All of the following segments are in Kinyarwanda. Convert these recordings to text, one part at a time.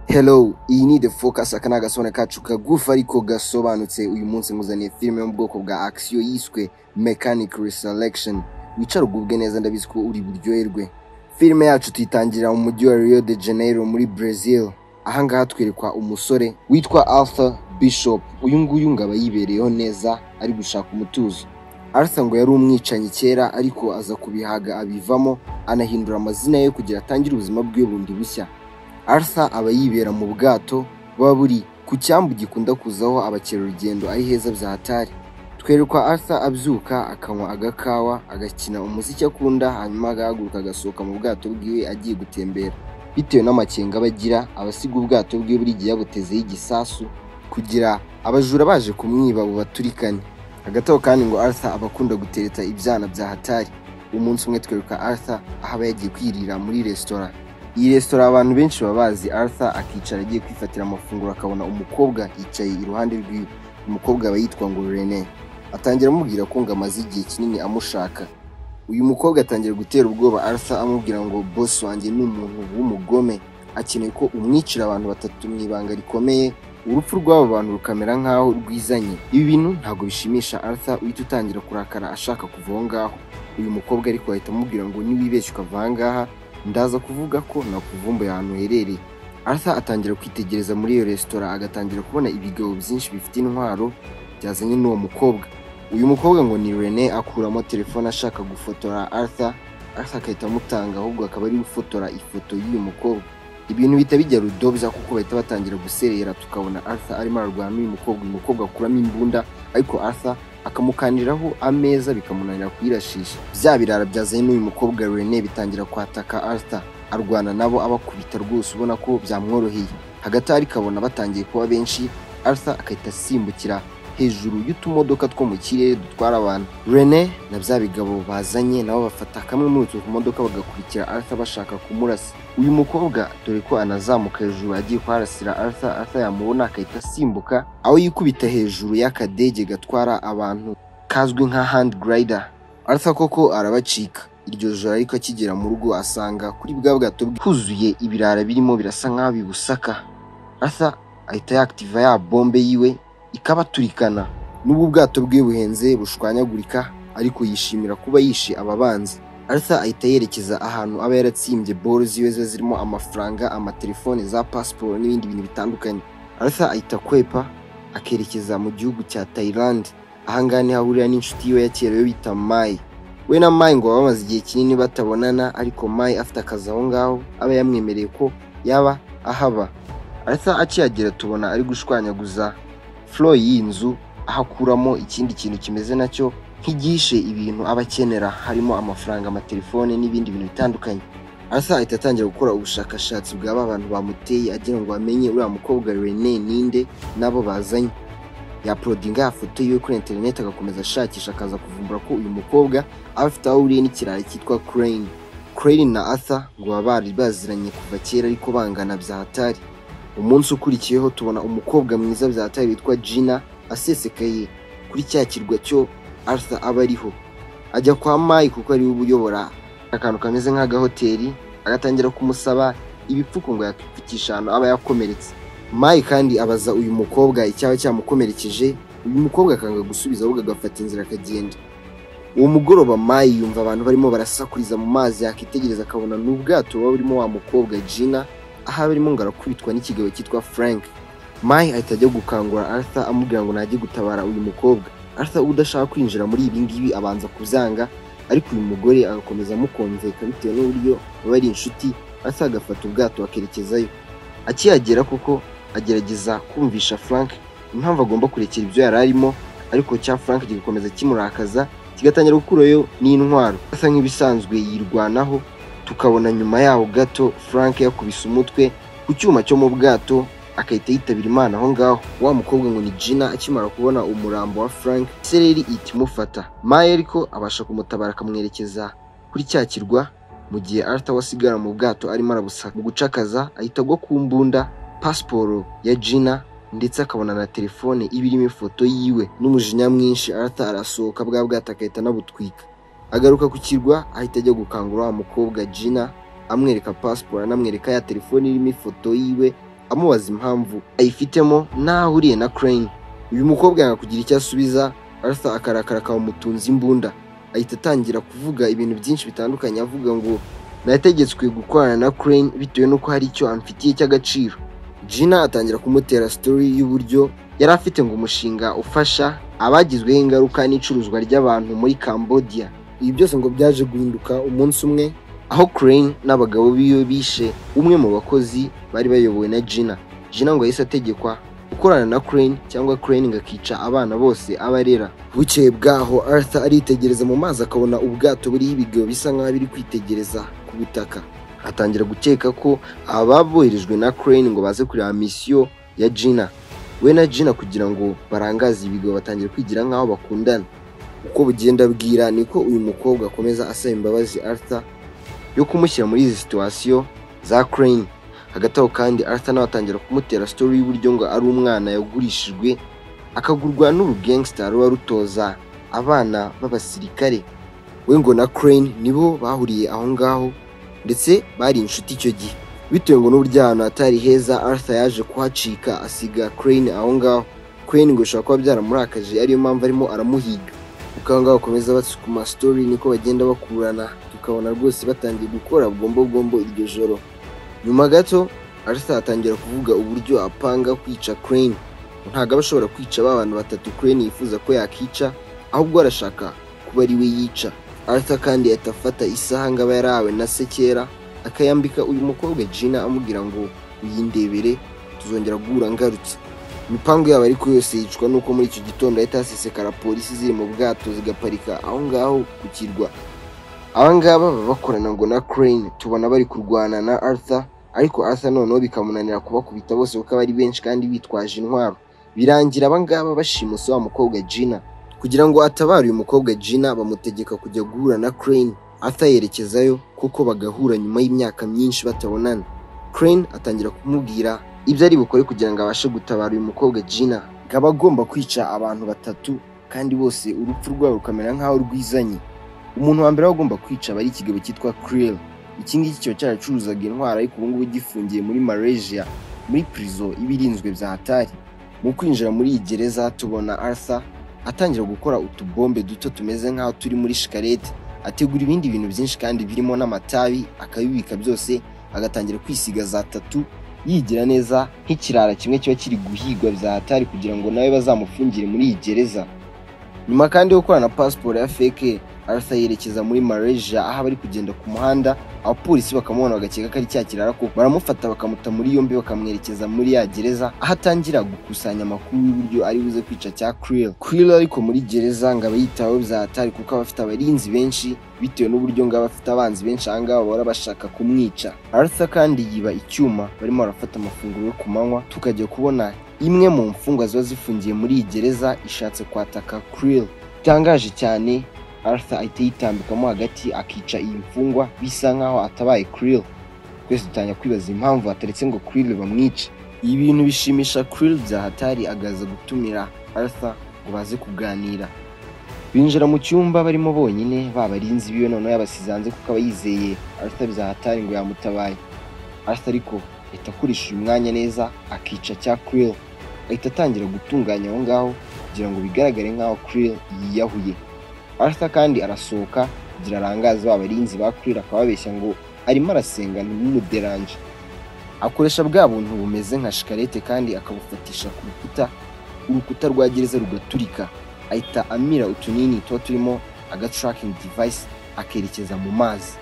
hello iyi ni the focus aka ni agasona kacu kagufi ariko gasobanutse uyu munsi muzaniye filime yo mu bwoko bwa action yiswe mechanic reselection wicara ugubwe neza ndabizi ko uri buryoherwe filime yacu tuyitangira mu mujyi wa rio de janeiro muri brazil ahangaha twerekwa umusore witwa arthur bishop uyu nguyu ngo aba yibereyeho neza ari gushaka umutuzo arthur ngo yari umwicanyi kera ariko aza kubihaga abivamo anahindura amazina ye kugira atangire ubuzima bwe bundi bushya Arthur aba yibera mu bwato buba buri ku cyambu gikunda kuzaho abakerarugendo ari heza bya hatari twerekwa Arthur abyuka akanywa agakawa agakina umuziki akunda hanyuma agahaguruka agasohoka mu bwato bwiwe agiye gutembera bitewe n'amakenga aba agira abasiga ubwato bwe buri gihe yabutezeho igisasu kugira abajura baje kumwiba bubaturikane hagati aho kandi ngo Arthur aba akunda gutereta ibyana bya hatari umunsi umwe tweruka Arthur aho aba yagiye kwirira muri resitora iyi resitora abantu benshi baba bazi arthur akicara agiye kwifatira amafunguro akabona umukobwa yicaye iruhande rw'iwe umukobwa aba yitwa ngo rene atangira amubwira ko ngo amaze igihe kinini amushaka uyu mukobwa atangira gutera ubwoba arthur amubwira ngo boss wanjye ni umuntu w'umugome akeneye ko umwicira abantu batatu mu ibanga rikomeye urupfu rw'abo bantu rukamera nk'aho rwizanye ibi bintu ntabwo bishimisha arthur uhita utangira kurakara ashaka kuva aho ngaho uyu mukobwa ariko ahita amubwira ngo niwibeshye ukava aha ngaha ndaza kuvuga ko nakuvumbuye ahantu uherereye arthur atangira kwitegereza muri iyo resitora agatangira kubona ibigabo byinshi bifite intwaro byazanye n'uwo mukobwa uyu mukobwa ngo ni rene akuramo telefone ashaka gufotora arthur arthur agahita amutanga ahubwo akaba ari gufotora ifoto y'uyu mukobwa ibintu bihita bijya rudobya kuko bahita batangira guserera tukabona arthur arimo ararwana n'uyu mukobwa uyu mukobwa akuramo imbunda ariko arthur akamukaniraho ameza bikamunanira kuyirashisha bya birara byazanye n'uyu mukobwa rene bitangira kwataka arthur arwana nabo abakubita rwose ubona ko byamworoheye hagati ari kabona batangiye kuba benshi arthur agahita asimbukira hejuru y'utumodoka two mu kirere dutwara abantu rene na bya bigabo bazanye nabo bafata kamwe muri utwo tumodoka bagakurikira arthur bashaka kumurasa uyu mukobwa dore ko anazamuka hejuru agiye kuharasira arthur arthur yamubona agahita asimbuka aho yikubita hejuru y'akadege gatwara abantu kazwi nka hand glider arthur koko arabacika iryo joro ariko akigera mu rugo asanga kuri bwa bwato bwe huzuye ibirara birimo birasa nk'aho bibusaka arthur ahita yakitiva ya bombe yiwe ikabaturikana n'ubu ubwato bwe buhenze bushwanyagurika ariko yishimira kuba yishe aba banzi arthur ahita yerekeza ahantu aba yaratsimbye boro ziwe ziba zirimo amafaranga amatelefone za pasiporo n'ibindi bintu bitandukanye arthur ahita kwepa akerekeza mu gihugu cya thailand ahangaha niho ahurira n'inshuti yiwe ya kera yo bita mai we na mai ngo baba bamaze igihe kinini batabonana ariko mai afite akazi aho ngaho aba yamwemereye ko yaba ahaba arthur akihagera tubona ari gushwanyaguza furo y'iyi nzu aho akuramo ikindi kintu kimeze nacyo nk'igishe ibintu aba akenera harimo amafaranga amatelefone n'ibindi bintu bitandukanye arthur ahita atangira gukora ubushakashatsi bwaba abantu bamuteye agira ngo bamenye uriya mukobwa rene ninde n'abo bazanye yaporodinga ya foto yiwe kuri interineti agakomeza ashakisha akaza kuvumbura ko uyu mukobwa aba afite aho ahuriye n'ikiraro cyitwa crane crane na arthur ngo baba bari baziranye kuva kera ariko bangana bya hatari umunsi ukurikiyeho tubona umukobwa mwiza bya hatari witwa gina asesekaye kuri cya kirwa cyo arthur aba ariho ajya kwa mayi kuko ariwe ubuyobora akantu kameze nk'agahoteli agatangira kumusaba ibipfuko ngo yakipfukisha ahantu aba yakomeretse mayi kandi abaza uyu mukobwa icyaba cyamukomerekeje uyu mukobwa akanga gusubiza ahubwo agafata inzira akagenda uwo mugoroba mayi yumva abantu barimo barasakuriza mu mazi yakitegereza akabona ni ubwato buba burimo wa mukobwa gina aho aba arimo ngo arakubitwa n'ikigabo cyitwa frank mayi ahita ajya gukangura arthur amubwira ngo najye gutabara uyu mukobwa arthur udashaka kwinjira muri ibi ngibi abanza kuzanga ariko uyu mugore agakomeza amukonveka bitewe n'uburyo baba ari inshuti arthur agafata ubwato akerekezayo akihagera kuko agerageza kumvisha frank impamvu agomba kurekera ibyo yari arimo ariko cya frank kigakomeza kimurakaza kigatangira gukurayo n'intwaro asa nk'ibisanzwe yirwanaho tukabona nyuma yaho gato frank yakubise umutwe ku cyuma cyo mu bwato agahita yitabira imana aho ngaho wa mukobwa ngo ni gina akimara kubona umurambo wa frank sereri ihita imufata maye ariko abasha kumutabara akamwerekeza kuri cya kirwa mu gihe arthur we asigara mu bwato arimo arabusaka mu gucakaza ahita agwa ku mbunda pasiporo ya gina ndetse akabona na telefone iba irimo ifoto yiwe n'umujinya mwinshi arthur arasohoka bwa bwato agahita anabutwika agaruka ku kirwa ahita ajya gukangura wa mukobwa gina amwereka pasiporo anamwereka ya telefone irimo ifoto yiwe akamubaza impamvu ayifitemo n'aho ahuriye na Crane uyu mukobwa yanga kugira icyo asubiza Arthur akarakara akamutunza imbunda ahita atangira kuvuga ibintu byinshi bitandukanye avuga ngo nategetswe gukorana na Crane bitewe n'uko hari icyo amfitiye cy'agaciro Gina atangira kumutera story y'uburyo yari afite ngo umushinga ufasha abagizweho ingaruka n'icuruzwa ry'abantu muri Cambodia ibi byose ngo byaje guhinduka umunsi umwe aho Crane n'abagabo biwe bishe umwe mu bakozi bari bayobowe na Gina Gina ngo yahise ategekwa gukorana na Crane cyangwa Crane ngo akica abana bose aba arera bukeye bwaho Arthur aritegereza mu mazi akabona ubwato buriho ibigeyo bisa nk'aho biri kwitegereza ku butaka atangira gukeka ko aba boherejwe na Crane ngo baze kureba misiyo ya Gina we na Gina kugira ngo barangaze ibigo batangira kwigira nk'aho bakundana uko bugenda bwira niko uyu mukobwa akomeza asaba imbabazi Arthur yo kumushyira muri izi situwasiyo za Crane hagati aho kandi Arthur nawe atangira kumutera story y'uburyo ngo ari umwana yagurishijwe akagurwa n'urugangster ruba rutoza abana b'abasirikare we ngo na Crane nibo bahuriye aho ngaho ndetse bari inshuti icyo gihe bitewe ngo n'uburyo ahantu hatari heza Arthur yaje kuhacika asiga Crane aho ngaho Crane ngo bishobora kuba byaramurakaje ariyo mpamvu arimo aramuhiga uko aho ngaho bakomeza basukuma story niko bagenda bakurana tukabona rwose batangiye gukora bwombobwombo iryo joro nyuma gato Arthur atangira kuvuga uburyo apanga kwica Crane ntabwo aba ashobora kwica ba bantu batatu Crane yifuza ko yakica ahubwo arashaka kuba ari we yica Arthur kandi yahita afata isaha ngo aba yarahawe na se kera akayambika uyu mukobwa Gina amubwira ngo uyindebere tuzongera guhura ngarutse imipamvu yabo ariko yose yicwa nuko muri icyo gitondo yahita hasesekara polisi ziri mu bwato zigaparika aho ngaho ku kirwa aba ngaba baba bakorana ngo na Crane tubona bari kurwana na Arthur ariko Arthur noneho bikamunanira kubakubita bose kuko aba ari benshi kandi bitwaje intwaro birangira aba ngaba bashimuse wa mukobwa Gina kugira ngo atabare uyu mukobwa Gina bamutegeka kujya guhura na Crane Arthur yerekezayo kuko bagahura nyuma y'imyaka myinshi batabonana Crane atangira kumubwira ibyo ari bukore kugira ngo abashe gutabara uyu mukobwa Gina ngo aba agomba kwica abantu batatu kandi bose urupfu rwabo rukamera nk'aho rwizanye umuntu wa mbere aba agomba kwica aba ari ikigabo cyitwa Krill iki ngiki kiba cyaracuruzaga intwaro ariko ubu ngubu gifungiye muri Malaysia muri prison iba irinzwe bya hatari mu kwinjira muri iyi gereza tubona Arthur atangira gukora utubombe duto tumeze nk'aho turi muri shikarete ategura ibindi bintu byinshi kandi birimo n'amatabi akabibika byose agatangira kwisiga za tatu yigira neza nk'ikirara kimwe kiba kiri guhigwa bya hatari kugira ngo nawe bazamufungire muri iyi gereza nyuma kandi yo gukorana pasiporo ya feke Arthur yerekeza muri Malaysia aho bari kugenda ku muhanda abapolisi bakamubona bagakeka ko ari cya kirara ko baramufata bakamuta muri yombi bakamwerekeza muri ya gereza aho atangira gukusanya amakuru y'uburyo ari buze kwica cya Krill Krill ariko muri gereza ngo aba yitaweho bya hatari kuko aba afite abarinzi benshi bitewe n'uburyo ngo aba afite abanzi benshi aha ngaha bahora bashaka kumwica Arthur kandi yiba icyuma barimo barafata amafunguro yo ku manywa tukajya kubona imwe mu mfungwa ziba zifungiye muri iyi gereza ishatse kwataka Krill bitangaje cyane Arthur ahita yitambikamo hagati akica iyi mfungwa bisa nk'aho atabaye Krill twese dutangira kwibaza impamvu ataretse ngo Krill bamwice ibi bintu bishimisha Krill bya hatari agaza gutumira Arthur ngo baze kuganira binjira mu cyumba barimo bonyine babarinzi biwe noneho yabasize hanze kuko aba yizeye Arthur bya hatari ngo yamutabaye Arthur ariko ahita akoresha uyu mwanya neza akica cya Krill ahita atangira gutunganya aho ngaho kugira ngo bigaragare nk'aho Krill yiyahuye Arthur kandi arasohoka kugira arangaze ba barinzi ba Krill akababeshya ngo arimo arasenga ntumuderanje akoresha bwa buntu bumeze nka shikarete kandi akabufatisha ku rukuta urukuta rwa gereza rugaturika ahita amira utunini tuba turimo agatracking device akerekeza mu mazi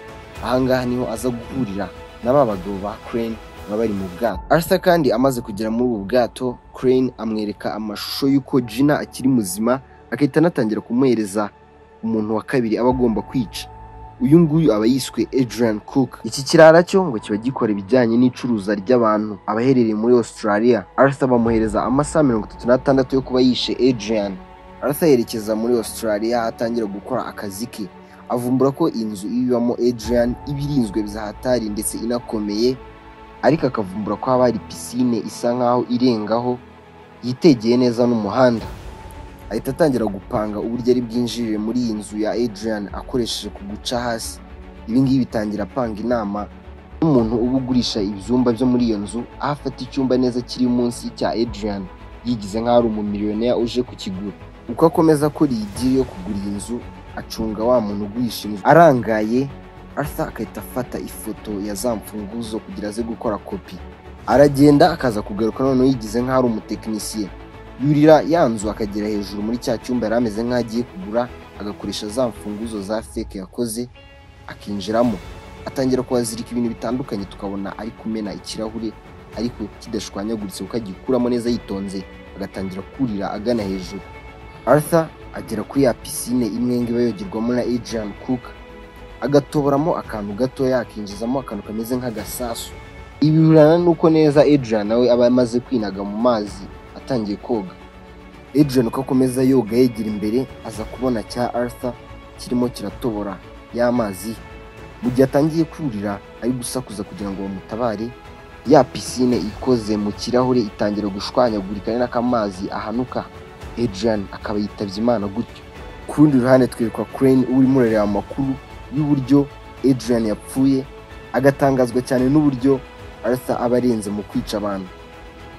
ahangaha niho aza guhurira na ba bagabo ba Crane baba bari mu bwato Arthur kandi amaze kugera muri ubu bwato Crane amwereka amashusho y'uko Gina akiri muzima akahita anatangira kumuhereza umuntu wa kabiri aba agomba kwica uyu nguyu aba yiswe Adrian Cook iki kirara cyo ngo kiba gikora ibijyanye n'icuruza ry'abantu abaherereye muri Australia Arthur bamuhereza amasaha mirongo itatu n'atandatu yo kuba yishe Adrian Arthur yerekeza muri Australia atangira gukora akazi ke avumbura ko inzu ibibamo Adrian ibirinzwe bya hatari ndetse inakomeye ariko akavumbura ko haba hari pisine isa nk'aho irengaho yitegeye neza n'umuhanda ahita atangira gupanga uburyo ari bwinjirire muri iyi nzu ya Adrian akoresheje kuguca hasi ibi ngibi bitangira apanga inama nk'umuntu uba ugurisha ibyumba byo muri iyo nzu aho afata icyumba neza kiri munsi cya Adrian yigize nk'aho ari umumiliyoneri uje kukigura uko akomeza akora iyi diri yo kugura iyi nzu acunga wa muntu ugurishinzwe arangaye Arthur agahita afata ifoto ya za mfunguzo kugira aze gukora kopi aragenda akaza kugaruka noneho yigize nk'aho ari umutekinisiye yurira ya nzu akagera hejuru muri cya cyumba yari ameze nk'aho agiye kugura agakoresha za mfunguzo za feke yakoze akinjiramo atangira kuhazirika ibintu bitandukanye tukabona ari kumena ikirahure ariko kidashwanyaguritse kuko agikuramo neza yitonze agatangira kurira agana hejuru Arthur agera kuri ya pisine imwe ngo iba yogerwamo na Adrian Cook agatoboramo akantu gatoya akinjizamo akantu kameze nk'agasasu ibi bihurana n'uko neza Adrian nawe aba amaze kwinaga mu mazi atangiye koga Adrian uko akomeza yoga yegera imbere aza kubona cya Arthur kirimo kiratobora y'amazi mu gihe atangiye kurira ari gusakuza kugira ngo bamutabare ya pisine ikoze mu kirahure itangira gushwanyagurika ari nako amazi ahanuka Adrian akaba yitabye Imana gutyo ku rundi ruhande twirirwa Crane urimo urareba amakuru y'uburyo Adrian yapfuye agatangazwa cyane n'uburyo Arthur aba arenze mu kwica abantu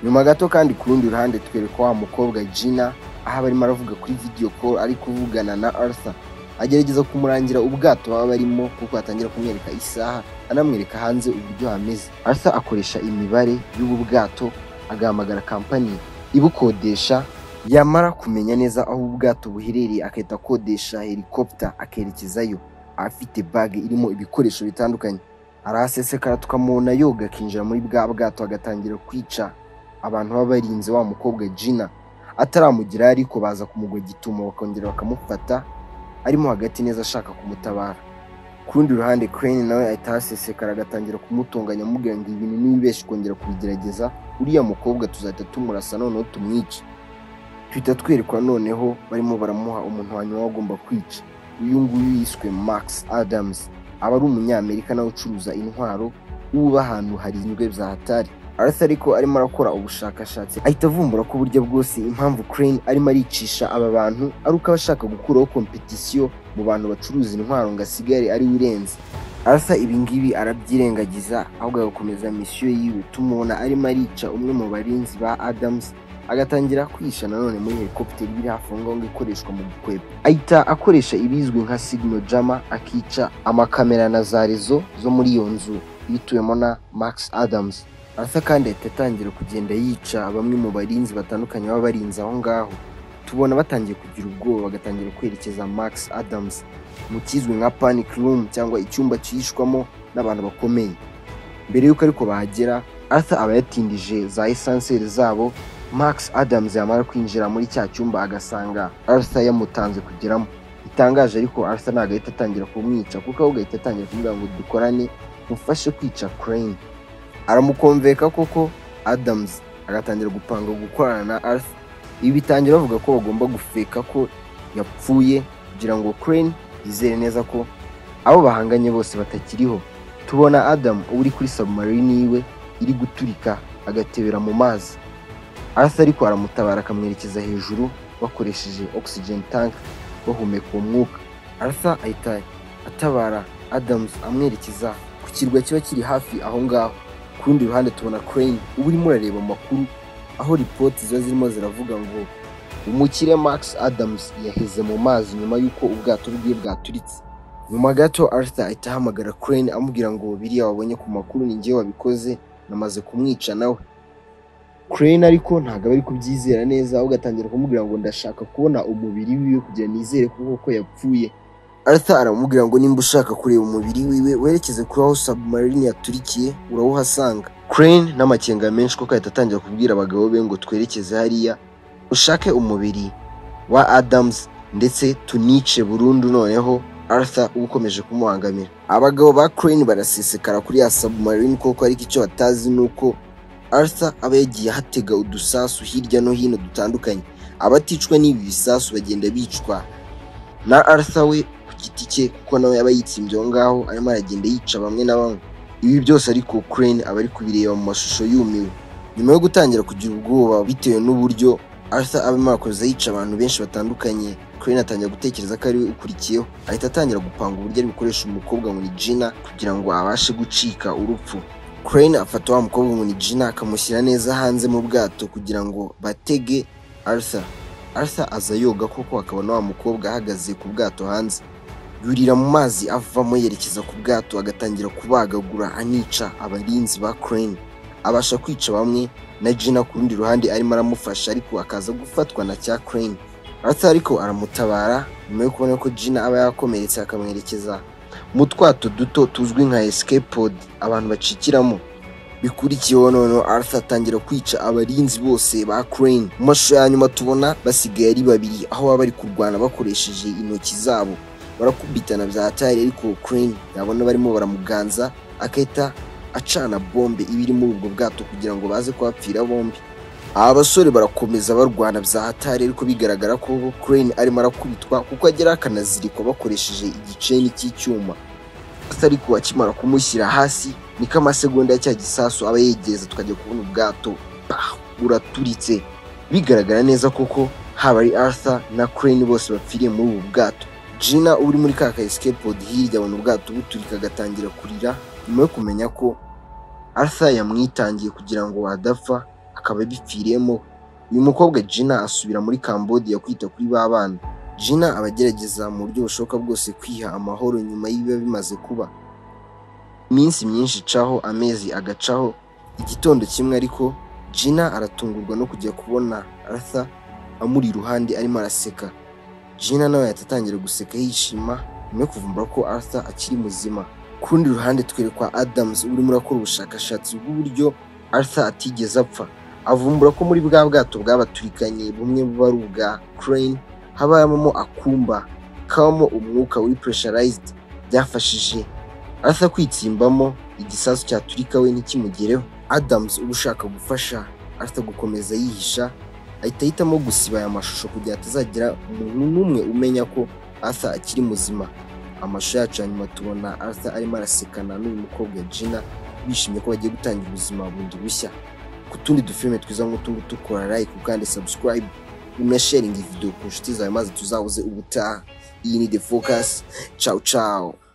nyuma gato kandi ku rundi ruhande twereka wa mukobwa Gina aho barimo aravuga kuri video call ari kuvugana na Arthur agerageza kumurangira ubwato baba barimo kuko atangira kumwereka isaha anamwereka hanze uburyo hameze Arthur akoresha imibare y'ubu bwato agahamagara kampani ibukodesha yamara kumenya neza aho ubu bwato buherereye agahita akodesha helicopter akerekezayo afite bage irimo ibikoresho bitandukanye arahasesekara tukamubona yoga akinjira muri bwa bwato agatangira kwica abantu baba barinze wa mukobwa Gina ataramugira ariko baza kumugwa gitumo bakongera bakamufata arimo hagati neza ashaka kumutabara ku rundi ruhande Crane nawe ahita ahasesekara agatangira kumutunganya amubwira ngo ibintu nibibeshye kongera kubigerageza uriya mukobwa tuzahita tumurasa noneho tumwice tuhita twerekwa noneho barimo baramuha umuntu wa nyuma agomba kwica uyu nguyu yiswe Max Adams aba ari umunyamerika nawe ucuruza intwaro uba ahantu harinzwe bya hatari Arthur ariko arimo arakora ubushakashatsi ahita avumbura ko uburyo bwose impamvu Crane arimo aricisha aba bantu ari uko aba ashaka gukuraho kompetisiyo mu bantu bacuruza intwaro ngo asigare ari we urenze Arthur ibi ngibi arabyirengagiza ahubwo agakomeza misiyo yiwe tumubona arimo arica umwe mu barinzi ba Adams agatangira kwihisha nanone muri helicopter iri hafi aho ngaho ikoreshwa mu gukweba ahita akoresha ibizwi nka signal jammer akica amakamera na za rezo zo muri iyo nzu yituwemo na Max Adams Arthur kandi ahita atangira kugenda yica bamwe mu barinzi batandukanye baba barinze aho ngaho tubona batangiye kugira ubwoba bagatangira kwerekeza Max Adams mu kizwi nka panic room cyangwa icyumba cyihishwamo n'abantu bakomeye mbere y'uko ariko bahagera Arthur aba yatindije za esanseri zabo Max Adams yamara kwinjira muri cya cyumba agasanga Arthur yamutanze kugeramo bitangaje ariko Arthur ntabwo ahita atangira kumwica kuko ahubwo ahita atangira kumubwira ngo dukorane mufashe kwica Crane aramukomveka koko Adams agatangira gupanga gukorana na Arthur ibi bitangira bavuga ko bagomba gufeka ko yapfuye kugira ngo Crane yizere neza ko abo bahanganye bose batakiriho tubona Adam uri kuri submarine yiwe iri guturika agatebera mu mazi Arthur ariko aramutabara akamwerekeza hejuru bakoresheje oxygen tank bahumeka uwo mwuka Arthur ahita atabara Adams amwerekeza ku kirwa kiba kiri hafi aho ngaho ku rundi ruhande tubona Crane uba urimo urareba amakuru aho ripoti ziba zirimo ziravuga ngo umukire Max Adams yaheze mu mazi nyuma y'uko ubwato bwe bwaturitse nyuma gato Arthur ahita ahamagara Crane amubwira ngo biriya wabonye ku makuru ni njye wabikoze namaze kumwica nawe Crane ariko ntabwo aba ari kubyizera neza ahubwo atangira kumubwira ngo ndashaka kubona umubiri wiwe kugira nizere ko koko yapfuye Arthur aramubwira ngo nimba ushaka kureba umubiri wiwe werekeze kuri aho submarine yaturikiye urawuhasanga Crane n'amakenga menshi kuko ahita atangira kubwira abagabo be ngo twerekeze hariya ushake umubiri wa Adams ndetse tunice burundu noneho Arthur uba ukomeje kumuhangamira abagabo ba Crane barasesekara kuri ya submarine kuko ariko icyo batazi ni uko Arthur aba yagiye ahatega udusasu hirya no hino dutandukanye abaticwa n'ibi bisasu bagenda bicwa na Arthur we giti cye kuko nawe yaba yitsimbye aho ngaho arimo aragenda yica bamwe na bamwe ibi byose ariko Crane aba ari kubireba mu mashusho yumiwe nyuma yo gutangira kugira ubwoba bitewe n'uburyo Arthur aba arimo arakomeza yica abantu benshi batandukanye Crane atangira gutekereza ko ari we ukurikiyeho ahita atangira gupanga uburyo ari bukoresha umukobwa Munijina kugira ngo abashe gucika urupfu Crane afata wa mukobwa Munijina akamushyira neza hanze mu bwato kugira ngo batege Arthur Arthur aza yoga koko akabona wa mukobwa ahagaze ku bwato hanze yurira mu mazi avamo yerekeza ku bwato agatangira kubagagura anica abarinzi ba Crane abasha kwica bamwe na Gina ku rundi ruhande arimo aramufasha ariko akaza gufatwa na cya Crane Arthur ariko aramutabara nyuma yo kubona ko Gina aba yakomeretse akamwerekeza mu twato duto tuzwi nka escape pod abantu bacikiramo bikurikiyeho noneho Arthur atangira kwica abarinzi bose ba Crane mu mashusho ya nyuma tubona basigaye ari babiri aho baba bari kurwana bakoresheje intoki zabo barakubitana bya hatari ariko Crane yabona barimo baramuganza akahita acana bombe iba iri muri ubwo bwato kugira ngo baze kuhapfira bombi aba basore barakomeza barwana bya hatari ariko bigaragara ko Crane arimo arakubitwa kuko agera akanazirikwa bakoresheje igiceni cy'icyuma ariko akimara kumushyira hasi niko amasegonda ya cya gisasu aba yegereza tukajya kubona ubwato bah, uraturitse bigaragara neza koko haba ari Arthur na Crane bose bapfiriye muri ubu bwato Gina uri muri ka ka escape pod hirya abona ubwato buturika agatangira kurira nyuma yo kumenya ko Arthur yamwitangiye kugira ngo adapfa akaba abipfiriyemo uyu mukobwa Gina asubira muri Cambodia kwita kuri ba bana Gina aba agerageza mu buryo bushoboka bwose kwiha amahoro nyuma y'ibiba bimaze kuba iminsi myinshi icaho amezi agacaho igitondo kimwe ariko Gina aratungurwa no kujya kubona Arthur amuri iruhande arimo araseka Gina nawe yahita atangira guseka yishima nyuma yo kuvumbura ko Arthur akiri muzima ku rundi ruhande twerekwa Adams urimo urakora ubushakashatsi bw'uburyo Arthur atigeze apfa avumbura ko muri bwa bwato bwabaturikanye bumwe buba ari ubwa Crane habamo akumba kabamo umwuka wari pressurized byafashije Arthur kwitsimbamo igisasu cyaturika we ntikimugereho Adams uba ushaka gufasha Arthur gukomeza yihisha ahita ahitamo gusiba aya mashusho kugira ngo atazagira umuntu n'umwe umenya ko Arthur akiri muzima amashusho yacu ya nyuma tubona Arthur arimo arasekana n'uyu mukobwa Gina bishimye ko bagiye gutangira ubuzima bundi bushya ku tundi dufilime twiza nk'utu ngutu kora like kandi subscribe unasharinga iyi video ku nshuti zawe maze tuzahuze ubutaha iyi ni The Focus ciao ciao